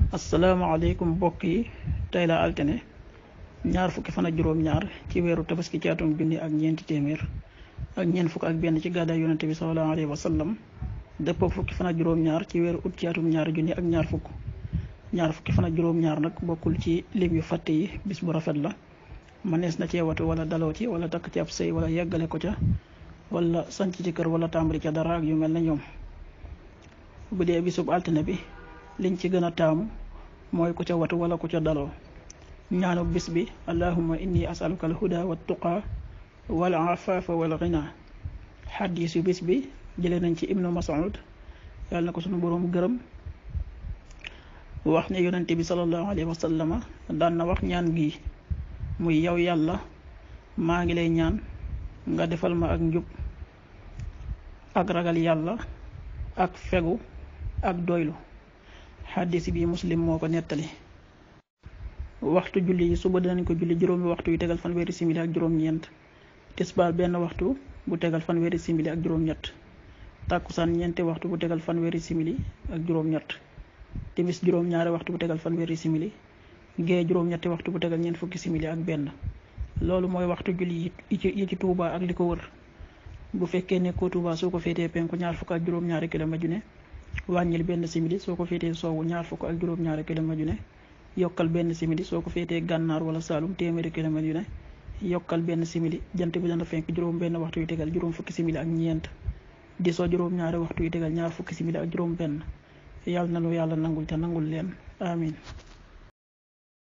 asalaamaaleykum mbokk yi tey la altine ñaar fukki fan ak juróom-ñaar ci weeru tabaski ci atum junni ak ñeenti téeméer ak ñeent fukk ak benn ci gàddaay yonente bi sallallahu alayhi wa sallam dëppoo fukki fan ak juróom-ñaar ci weeru ut ci atum ñaari junni ak ñaar fukk ñaar fukki fan ak juróom-ñaar nag bokkul ci lim yu fàtte yi bis bu rafet la mënees na cee watu wala daloo ci wala takk ci ab sëy wala yeggale ko ca wala sanc ci kër wala tàmbali ca dara ak yu mel na ñoom bu dee bisub altine bi liñ ci gën a taamu mooy ku ca watu wala ku ca daloo ñaanu bis bi allahumma inni asaluka al huda wa tuqa wal afafa wal ghina xadis yu bis bi jëlee nañ ci ibnu mas'ud yàlla na ko sunu boroom gërëm wax ne yonente bi sallallahu alayhi wa sallama daan na wax ñaan gi muy yow yàlla maa ngi lay ñaan nga defal ma ak njub ak ragal yàlla ak fegu ak doylu xaddis bi muslim moo ko nettali waxtu julli yi suba dinañ ko julli juróomi waxtu yu tegal fanweeri simili ak juróom-ñeent tisbaar benn waxtu bu tegal fanweeri simili ak juróom-ñett tàkkusaan ñeenti waxtu bu tegal fanweeri simili ak juróom-ñett timis juróom-ñaari waxtu bu tegal fanweeri simili gee juróom-ñetti waxtu bu tegal ñeent fukki simili ak benn loolu mooy waxtu julli yi ci yi ci Touba ak li ko wër bu fekkee ne ko Touba soo ko féetee penku ñaar fukk ak juróom-ñaari kilomètre ju ne wàññil benn simili soo ko féetee soowu ñaar fukk ak juróom-ñaari kilomètre yu ne yokkal benn simili soo ko féetee gànnaar wala saalum téeméeri kilomètre yu ne yokkal benn simili jant bi dana fenk juróom benn waxtu yu tegal juróom fukki simili ak ñeent di soo juróom-ñaari waxtu yu tegal ñaar fukki simili ak juróom benn yàlla na lu yàlla nangul te nangul leen amin